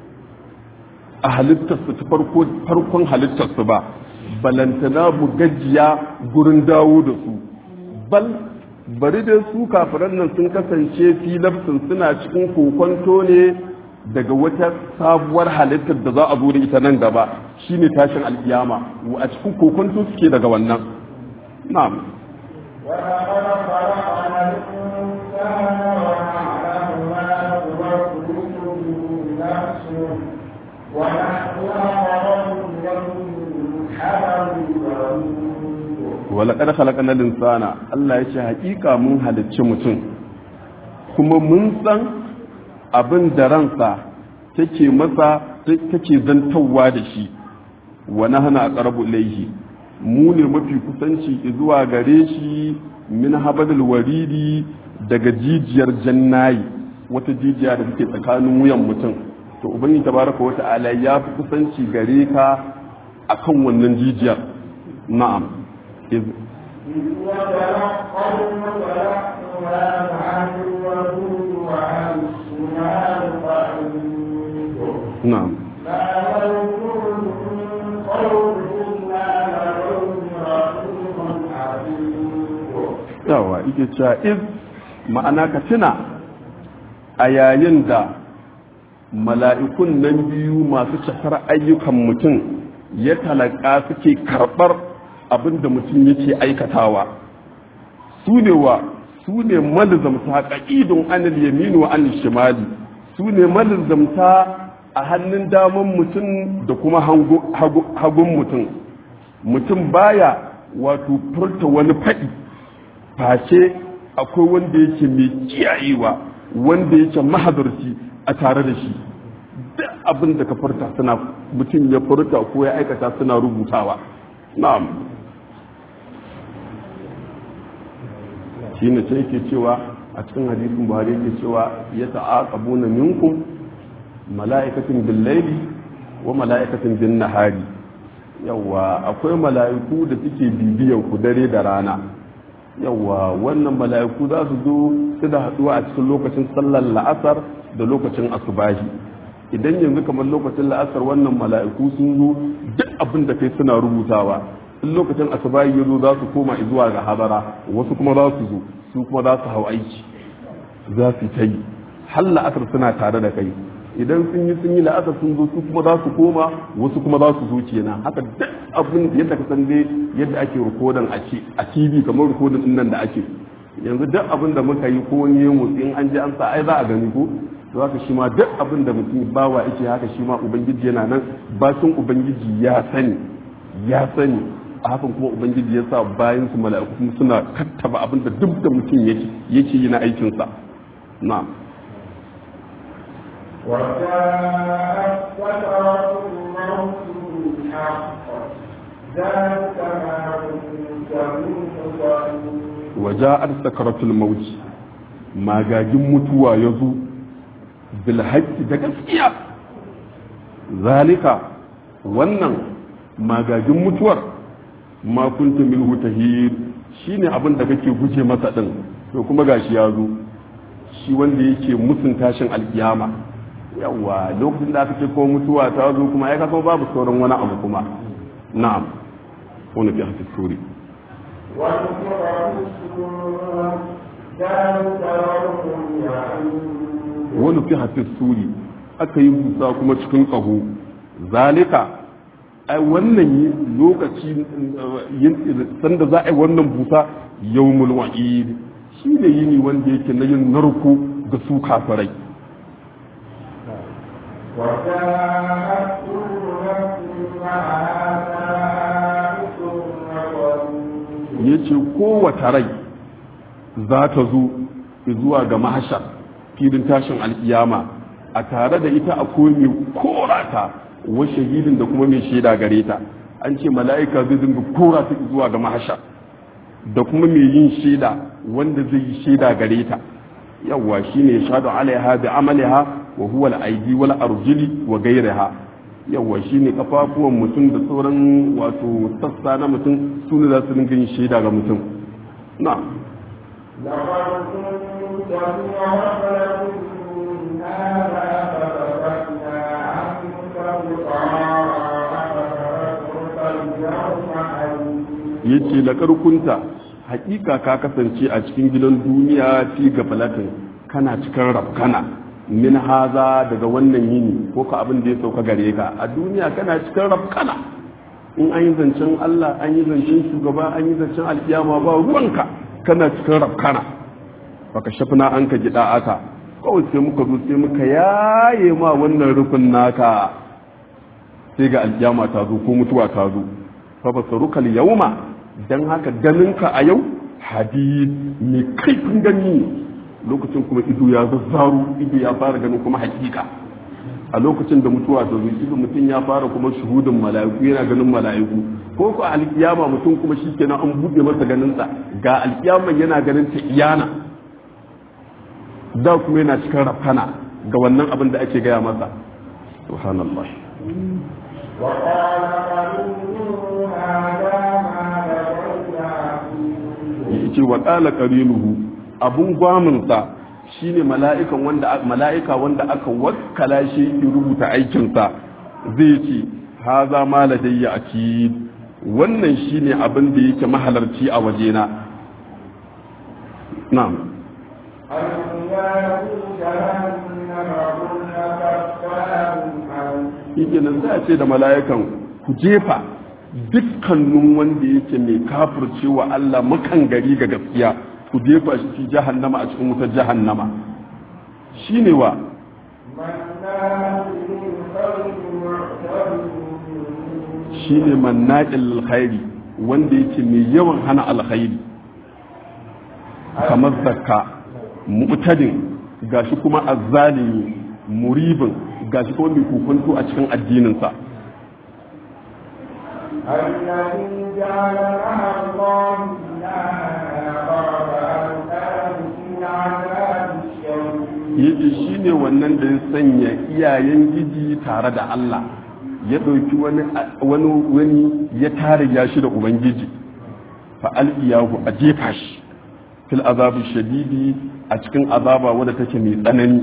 a halittarsu ta farko farkon halittarsu ba balantana mu gajiya gurin dawo da su bal bari da su kafiran nan sun kasance filafsin suna cikin kokonto ne daga wata sabuwar halittar da za a zo da ita nan gaba shine tashin alkiyama a cikin kokonto suke daga wannan na'am ولقد خلقنا الإنسان ونعلم ما توسوس به نفسه ونحن أقرب إليه من حبل الوريد walaƙar halakar linsana Allah ya ce haƙiƙa mun halicci mutum kuma mun san abin da ransa take masa take zantawa da shi wa nahana aqrabu ilayhi mu ne mafi kusanci zuwa gare shi min habadul waridi daga jijiyar jannayi wata jijiya da take tsakanin wuyan mutum to ubangiji tabaraka wa ta'ala ya fi kusanci gare ka akan wannan jijiyar na'am إذ إذ يتلقى المتلقيان عن اليمين وعن الشمال قعيد نعم ما يلفظ من قول إلا لديه رقيب عتيد yawa ike cewa iz ma'ana ka tuna a yayin da mala'ikun nan biyu masu cakar ayyukan mutum ya talaka suke karɓar abin da mutum yake aikatawa su ne wa su ne malizamta ƙaƙidun anil yamini wa anil shimali su ne malizamta a hannun daman mutum da kuma hagun mutum mutum baya wato furta wani faɗi face akwai wanda yake mai kiyayewa wanda yake mahadarci a tare da shi duk abin da ka furta suna mutum ya furta ko ya aikata suna rubutawa na'am shi ne sai ke cewa a cikin hadisin buhari yake cewa ya ta'aqabuna minkum mala'ikatin bil laili wa mala'ikatin bin nahari yawa akwai mala'iku da suke bibiyan ku dare da rana yawa wannan mala'iku za su zo su da haduwa a cikin lokacin sallar la'asar da lokacin asubahi idan yanzu kamar lokacin la'asar wannan mala'iku sun zo duk abin da kai suna rubutawa in lokacin asubahi ya zo za su koma zuwa ga habara wasu kuma za su zo su kuma za su hau aiki za su ta yi har la'asar suna tare da kai idan sun yi sun yi la'asar sun zo su kuma za su koma wasu kuma za su zo kenan haka duk abin yadda ka san dai yadda ake rikodin a tv kamar rikodin din nan da ake yanzu duk abin da muka yi ko wani yin motsi in an ji an sa ai za a gani ko to haka shi ma duk abin da mutum bawa yake haka shi ma ubangiji yana nan bacin ubangiji ya sani ya sani a hakan kuma ubangiji ya sa bayan su mala'iku kuma suna kattaba abin da duk da mutum yake yake yi na aikinsa na'am وجاءت سكرة الموت بالحق ذلك ما كنت منه تحيد waja'ar sakaratul mauti magagin mutuwa ya zo bilhaƙi da gaskiya zalika wannan magagin mutuwar ma kunta minhu tahir shine abin da kake guje masa din to kuma gashi ya zo shi wanda yake musun tashin alkiyama yawa lokacin da aka ce ko mutuwa ta zo kuma ai kaga babu sauran wani abu kuma na'am wani fi hafi suri ونفر في الصور ذلك يوم يعود wani fi hafi suri aka yi busa kuma cikin ƙaho zalika ai wannan yi lokaci yin sanda za a yi wannan busa yawmul wa'id shi ne yini wanda yake na yin narko ga su kafirai وجاءت كل نفس معها سائق وقريب ya ce kowace rai za ta zo zuwa ga mahashar filin tashin alkiyama a tare da ita akwai mai korata wa shahidin da kuma mai shaida gare ta an ce mala'ika zai dinga kora ta zuwa ga mahashar da kuma mai yin shaida wanda zai yi shaida gare ta yawwa shine ya shaɗu alaiha bi amaliha wa huwa al-aidi wal arjuli wa ghayriha yawwa shine kafafuwan mutum da sauran wato sassa na mutum su ne za su dinga yin shaida ga mutum na لقد كنت في غفلة من هذا فكشفنا عنك غطاءك اليوم حديد yace la karkunta hakika ka kasance a cikin gidan duniya fi gafalatin kana cikin rafkana min haza daga wannan yini ko ka abin da ya sauka gare ka a duniya kana cikin rafkana in an yi zancen Allah an yi zancen shugaba an yi zancen alkiyama ba ruwanka kana cikin rafkana baka shafina an ka gida aka kawai sai muka zo sai muka yaye ma wannan rufin naka sai ga alkiyama ta zo ko mutuwa ta zo fa basarukal yauma dan haka ganinka a yau hadid mai kaifin gani ne lokacin kuma ido ya zazzaru ido ya fara ganin kuma hakika a lokacin da mutuwa ta zo ido mutum ya fara kuma shuhudin mala'iku yana ganin mala'iku ko ko alkiyama mutum kuma shikenan an buɗe masa ganinsa ga alkiyaman yana ganin ta iyana da kuma yana cikin rafana ga wannan abin da ake gaya masa subhanallah وقال قرينه هذا ما لدي عتيد yace wa qala qarinuhu abun gwaminsa shine mala'ikan wanda mala'ika wanda aka wakkala shi ya rubuta aikinsa zai ce haza ma ladayya akid wannan shine abin da yake mahalarci a wajena na'am القيام جهنم كل كفار عنيد yake nan sai a ce da mala'ikan ku jefa dukkanin wanda yake mai kafircewa Allah makan gari ga gaskiya ku jefa shi fi jahannama a cikin wutar jahannama shine wa مناع للخير shine manna'il alkhairi wanda yake mai yawan hana alkhairi kamar zakka mu'tadin gashi kuma azzalimi muribin gashi kuma mai kokonto a cikin addininsa الذي جعل مع الله إلها فألقاه في العذاب الشديد yace shine wannan da ya sanya iyayen giji tare da Allah ya ɗauki wani wani wani ya tare ya shi da ubangiji fa al'iyahu a jefa shi fil azabi shadidi a cikin azaba wadda take mai tsanani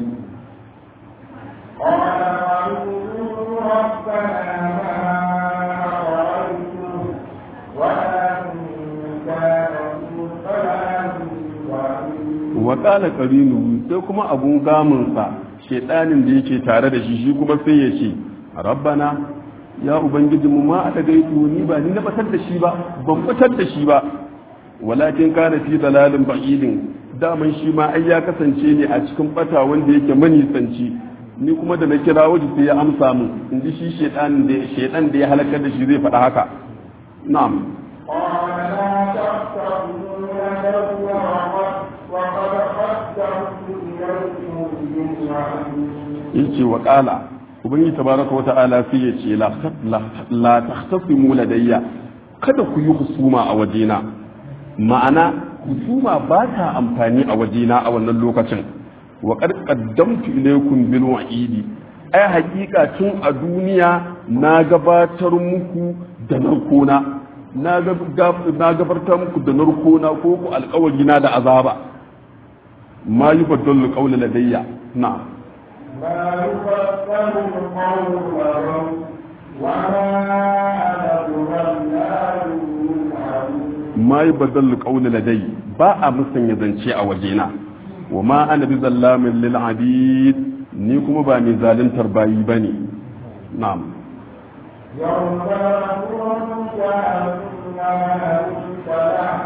قال قالوا ربنا ما أغويته ولكن كان في ضلال وعيد wa qala qarinu sai kuma abun gamunsa shedanin da yake tare da shi shi kuma sai ya ce rabbana ya ubangiji mu ma aka gaitu ni ba ni na batar da shi ba ban batar da shi ba walakin kana fi dalalin ba'idin daman shi ma ai ya kasance ne a cikin bata wanda yake manisanci ni kuma da na kira waje sai ya amsa mu in ji shi shedan da shedan da ya halakar da shi zai faɗa haka na'am قال لا تحسبوا يده وقد وقد قدمت إليكم بالوعيد yace wa qala ubangiji tabaraka wa ta'ala sai ya ce la la tahtasimu ladayya kada ku yi husuma a wajena ma'ana husuma ba ta amfani a wajena a wannan lokacin wa qad qaddamtu ilaykum bil wa'idi ai hakika tun a duniya na gabatar muku da narkona na gabatar muku da narkona ko ku alƙawari na da azaba ma yubaddalu qawla ladayya na'am ما يبدل القول لهم وما أنا بظلام للعبيد ma yi badal ƙauni ladai ba a musanya zance a wajena wa ma ana bi zallamin lil abid ni kuma ba mai zaluntar bayi bane na'am يوم يقول جهنم امتلأ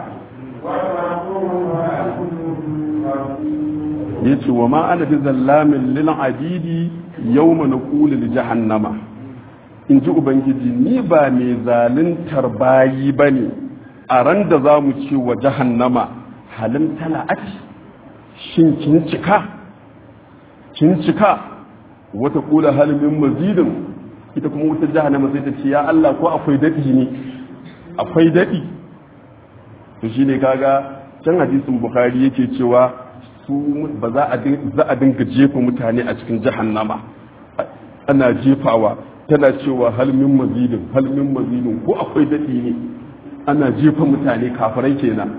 وتقول هل من مزيد yace wa ma ana bi zallamin lil abidi yawma naqulu li jahannama in ji ubangiji ni ba mai zaluntar bayi bane a ran da za mu ce wa jahannama halin tala'at shin kin cika kin cika wata kula halimin mazidin ita kuma wutar jahannama sai ta ce ya Allah ko akwai daɗi ne akwai daɗi to shine kaga can hadisin bukhari yake cewa su ba za a za a dinga jefa mutane a cikin jahannama ana jefawa tana cewa halmin mazidin halmin mazidin ko akwai daɗi ne ana jefa mutane kafirai kenan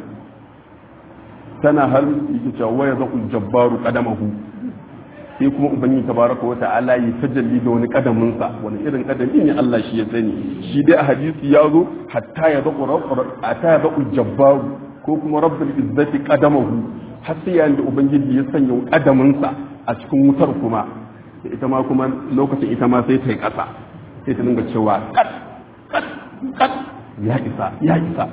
tana har yake cewa waya zaƙul jabbaru qadamahu sai kuma ubangiji tabaraka wa ta'ala yi tajalli da wani kadamin sa wani irin kadami ne Allah shi ya sani shi dai a hadisi ya zo hatta ya zaqu hatta ya zaqu jabbaru ko kuma rabbul izzati qadamahu har sai yayin da ubangiji ya sanya kadamin sa a cikin wutar kuma ita ma kuma lokacin ita ma sai ta yi kasa sai ta dinga cewa kat kat kat ya isa ya isa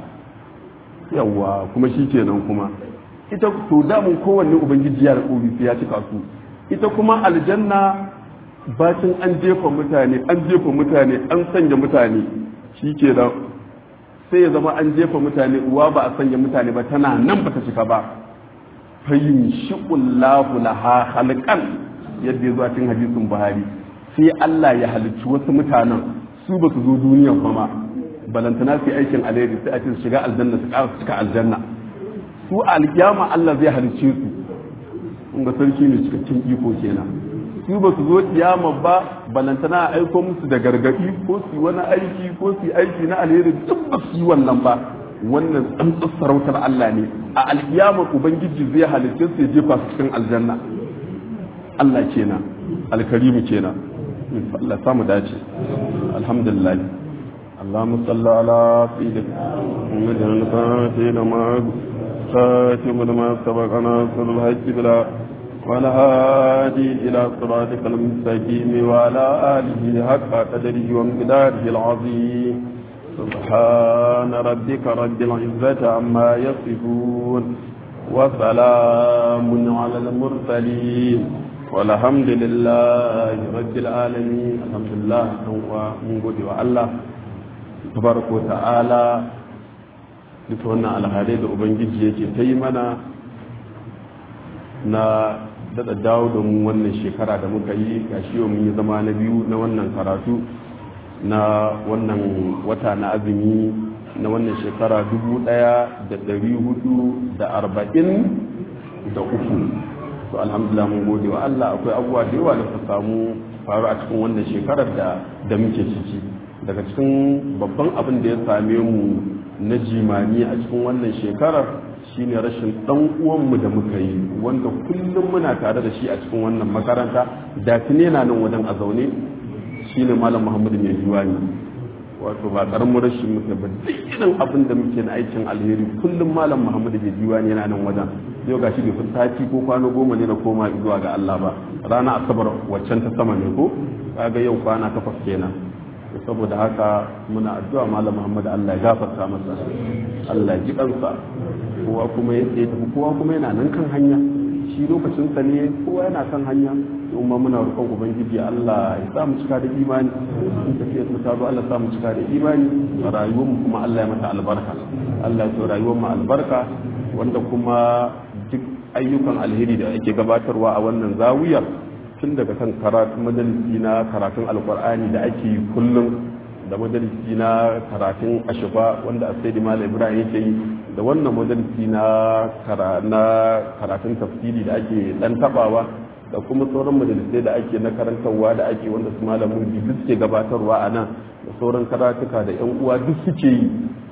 yawa kuma shi kenan kuma ita to damun kowanne ubangiji ya rabu sai ya cika su ita kuma aljanna bacin an jefa mutane an jefa mutane an sanya mutane shi ke da sai ya zama an jefa mutane uwa ba a sanya mutane ba tana nan ba ta cika ba fayyin shi'ullahu laha halkan yadda ya zo a cikin hadisin buhari sai Allah ya halicci wasu mutanen su ba su zo duniya ba ma balantana su yi aikin alheri sai a ce su shiga aljanna su ƙara cika aljanna su alkiyama Allah zai halicce su in ga sarki ne cikakken iko kenan su ba su zo kiyama ba balantana a aiko musu da gargaɗi ko su yi wani aiki ko su yi aiki na alheri duk ba su yi wannan ba wannan tsantsar sarautar Allah ne a alkiyama ubangiji zai halicce su ya jefa su cikin aljanna Allah kenan alkarimu kenan Allah samu dace alhamdulillah اللهم صل على سيدنا محمد الفاتح لما خاتم لما سبق ناصر الحج بلا وعلى هادي إلى صراطك المستقيم وعلى آله حق قدره ومقداره العظيم سبحان ربك رب العزة عما يصفون وسلام على المرسلين والحمد لله رب العالمين الحمد لله ومن قد الله tabaraka ta'ala duka wannan alhalai da ubangiji yake ta yi mana na daɗa dawo da mu wannan shekara da muka yi gashi yau mun yi zama na biyu na wannan karatu na wannan wata na azumi na wannan shekara dubu ɗaya da ɗari hudu da arba'in da uku to alhamdulillah mun gode wa Allah akwai abubuwa da yawa da suka samu faru a cikin wannan shekarar da da muke ciki daga cikin babban abin da ya same mu na jimani a cikin wannan shekarar shine rashin dan uwanmu da muka yi wanda kullum muna tare da shi a cikin wannan makaranta da tune na nan wajen a zaune shine malam Muhammadu mai juwani wato ba karamin rashin muke ba duk irin abin da muke na aikin alheri kullum malam Muhammadu mai juwani yana nan wajen yau gashi bai fi sati ko kwana goma ne na koma zuwa ga Allah ba rana asabar waccan ta sama ne ko kaga yau kwana takwas kenan saboda haka muna addu'a malam Muhammad Allah ya gafarta masa Allah ya ji kansa kowa kuma ya tsaye tafi kowa kuma yana nan kan hanya shi lokacin sa ne kowa yana kan hanya kuma muna roƙon ubangiji Allah ya sa mu cika da imani in tafiya ta tazo Allah ya sa mu cika da imani rayuwar mu kuma Allah ya mata albarka Allah ya so rayuwar mu albarka wanda kuma duk ayyukan alheri da ake gabatarwa a wannan zawiyar tun daga kan karatun majalisi na karatun alkur'ani da ake yi kullum da majalisi na karatun ashifa wanda a sai malam ibrahim yake yi da wannan majalisi na karatun tafsiri da ake dan tabawa da kuma sauran majalisai da ake na karantarwa da ake wanda su malamin duk suke gabatarwa a nan da sauran karatuka da yan uwa duk suke yi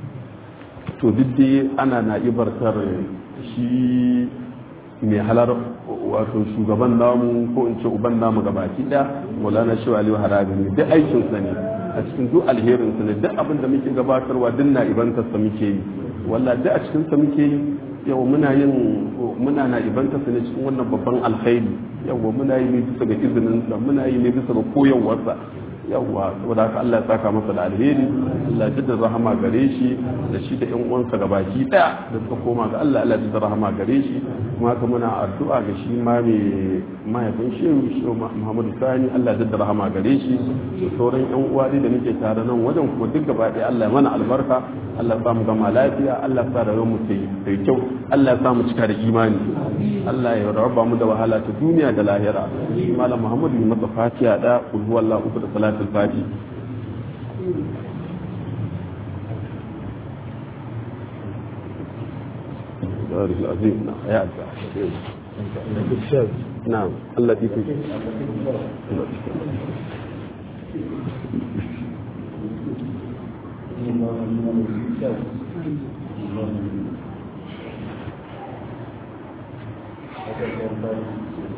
to duk dai ana na ibartar shi mai halar wato shugaban namu ko in ce uban namu gabaki da maulana shi aliyu harabi ne duk aikin sa ne a cikin duk alherin sa ne duk abin da muke gabatarwa duk na ibanta sa muke yi walla duk a cikin sa muke yi yau muna yin muna na ibanta sa ne cikin wannan babban alkhairi yawa muna yi ne bisa ga izinin sa muna yi ne bisa ga koyarwarsa yawwa saboda haka Allah ya saka masa da alheri Allah ya rahama gare shi da shi da ƴan uwansa gabaki daya da suka koma ga Allah Allah ya rahama gare shi kuma haka muna addu'a ga shi ma mai mahaifin shehu shehu Muhammadu Sani Allah ya rahama gare shi da sauran ƴan uwa da muke tare nan wajen kuma duk gaba ɗaya Allah ya mana albarka Allah ya samu gama lafiya Allah ya sa rayuwar mu ta yi kyau Allah ya samu cika da imani Allah ya raba mu da wahala ta duniya da lahira malam Muhammadu yi masa fatiha da kul huwallahu uku da salatu الفاتح بارك العظيم نعم يا نعم الذي في Thank you.